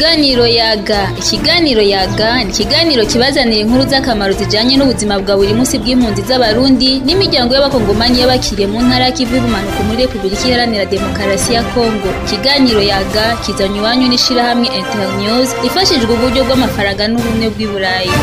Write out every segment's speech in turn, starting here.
Ikiganiro yaga ikiganiro yaga ni ikiganiro kibazanira inkuru z'akamaro zijanye n'ubuzima bwa buri munsi bw'impunzi z'abarundi n'imiryango y'abakongomani y'abakiriye mu ntara y'ikivu y'ubumanuko muri Repubulika Iharanira Demokarasi ya Kongo ikiganiro yaga kizanywe iwanyu n'ishirahamwe Internews ifashijwe uburyo bw'amafaranga n'ubumwe bw'i Burayi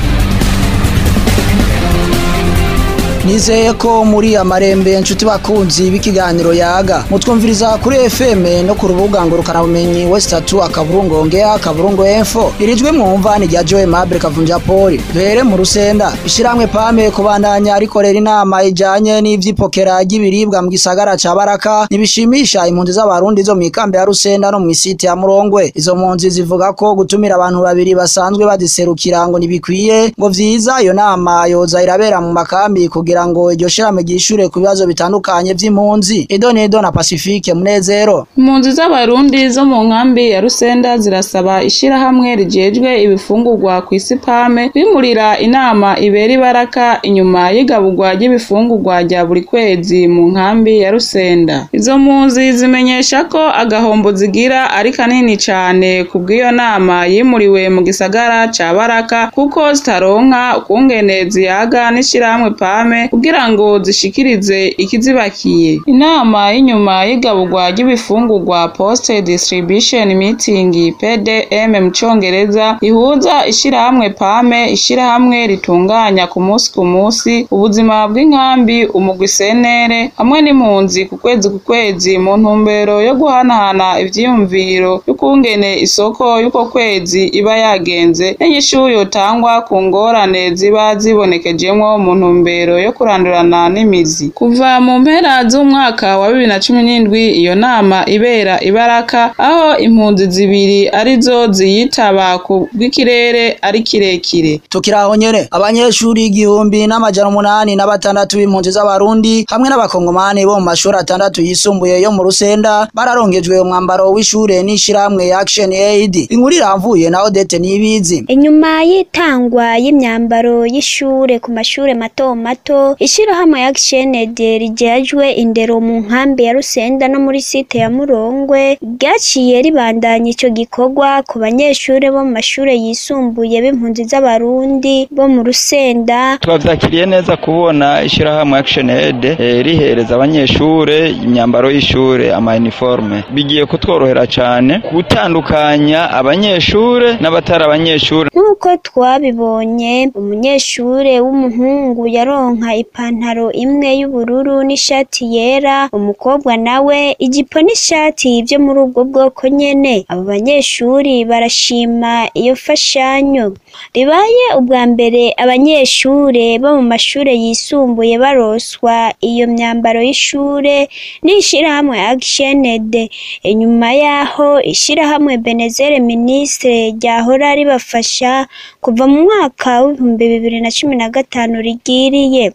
nizeye ko muri amarembe nshuti bakunzi b'ikiganiro yaga mutwumviriza kuri FM no ku rubuga ngurukana bumenyi West 3 akaburungo ngea akaburungo info irijwe mwumva ni rya Joe Mabel Kavunja Paul duhere mu rusenda ishiramwe pame kubandanya rikorera inama ijanye n'ivyipokera ry'ibiribwa mu gisagara ca Baraka nibishimisha impunzi z'abarundi zo mikambe ya rusenda no mu isite ya Murongwe izo mpunzi zivuga ko gutumira abantu babiri basanzwe badiserukira ngo nibikwiye ngo vyiza iyo nama yoza irabera mu makambi kugira kugira ngo iryo shirame ryishure ku bibazo bitandukanye vy'impunzi Edo Nedo na Pacifique Munezero impunzi z'abarundi zo mu nkambi ya Rusenda zirasaba ishirahamwe rijejwe ibifungurwa ku isi pame kwimurira inama ibera ibaraka inyuma y'igaburwa ry'ibifungurwa rya buri kwezi mu nkambi ya Rusenda izo mpunzi zimenyesha ko agahombo zigira ari kanini cane kubw'iyo nama yimuriwe mu gisagara ca Baraka kuko zitaronka ukungene ziyaga n'ishirahamwe pame kugira ngo zishikirize ikizibakiye inama y'inyuma y'igaburwa ry'ibifungurwa post distribution meeting PDM mu congereza ihuza ishirahamwe pame ishirahamwe ritunganya ku munsi ku munsi ubuzima bw'inkambi umugwi senere hamwe n'impunzi ku kwezi ku kwezi mu ntumbero yo guhanahana ivyiyumviro y'ukungene isoko y'uko kwezi iba yagenze n'inyishu yotangwa ku ngorane ziba zibonekejemwo mu ntumbero yo kurandurana n'imizi kuva mu mpera z'umwaka wa bibiri na cumi n'indwi iyo nama ibera ibaraka aho impunzi zibiri arizo ziyitaba ku bw'ikirere ari kirekire tukiraho nyene abanyeshuri igihumbi n'amajana umunani na batandatu b'impunzi z'abarundi hamwe n'abakongomani bo mu mashuri atandatu yisumbuye yo mu rusenda bararongejwe umwambaro w'ishure n'ishirahamwe Action Aid inkuru iramvuye na Odette Nibizi inyuma y'itangwa y'imyambaro y'ishure ku mashure mato mato ishirahamwe Action Aid rijejwe indero mu nkambi ya Rusenda no muri site ya Murongwe ryaciye ribandanya ico gikorwa ku banyeshure bo mu mashure yisumbuye b'impunzi z'abarundi bo mu Rusenda twavyakiriye neza kubona ishirahamwe Action Aid eh, rihereza abanyeshure imyambaro y'ishure ama uniforme bigiye kutworohera cane gutandukanya abanyeshure n'abatari abanyeshure nk'uko twabibonye umunyeshure w'umuhungu yaronka ipantaro imwe y'ubururu n'ishati yera umukobwa nawe ijipo n'ishati vyo muri ubwo bwoko nyene abo banyeshuri barashima iyo fashanyo ribaye ubwa mbere abanyeshure bo mu mashure yisumbuye baroswa iyo myambaro y'ishure n'ishirahamwe Action Aid inyuma yaho ishirahamwe Benezere Ministre ryahora ribafasha kuva mu mwaka w'ibihumbi bibiri na cumi na gatanu rigiriye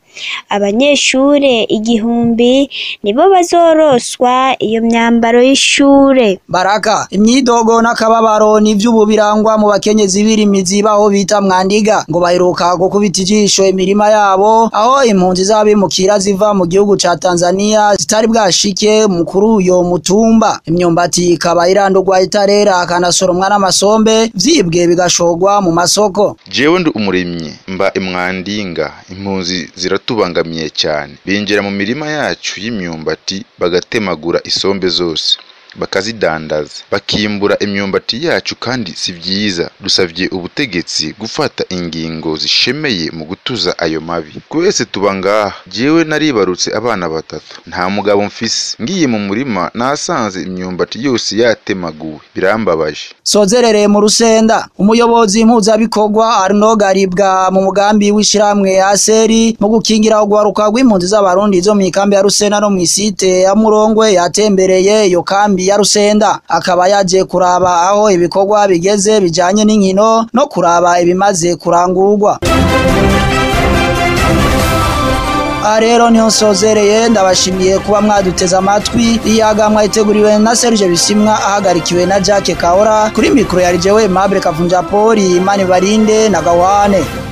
abanyeshure igihumbi nibo bazoroswa iyo myambaro y'ishure Baraka imyidogo n'akababaro n'ivy'ubu birangwa mu bakenyezi b'irimizi baho bita mwandiga ngo baheruka gukubita ijisho imirima yabo aho impunzi z'abimukira ziva mu gihugu ca Tanzania zitari bwashike mu kuri uyo mutumba imyumbati ikaba irandurwa itarera akanasoromwa n'amasombe vyibwe bigashorwa mu masoko jewe ndi umurimyi mba imwandinga impunzi ziratubangamiye cyane binjira mu mirima yacu y'imyumbati bagatemagura isombe zose bakazidandaza bakimbura imyumbati yacu kandi si vyiza dusavye ubutegetsi gufata ingingo zishemeye mu gutuza ayo mabi twese tuba ngaha jewe naribarutse abana batatu nta mugabo mfise ngiye mu murima nasanze imyumbati yose yatemaguwe birambabaje sozerereye mu rusenda umuyobozi mpuzabikorwa Arnaud Garibwa mu mugambi w'ishiramwe Aseri mu gukingira ugwaruka rw'impunzi z'abarundi zo mu ikambi ya Rusena no mu isite ya Murongwe yatembereye iyo kambi ya Rusenda akaba yaje kuraba aho ibikorwa bigeze bijanye n'inkino no kuraba ibimaze kurangurwa aha rero niho nsozereye ndabashimiye kuba mwaduteze amatwi iyaga mwayiteguriwe na Serge Bisimwa ahagarikiwe na Jacques Kahora kuri mikoro ya Jewe Mabure Kavunja Poli Imani Barinde na Gawane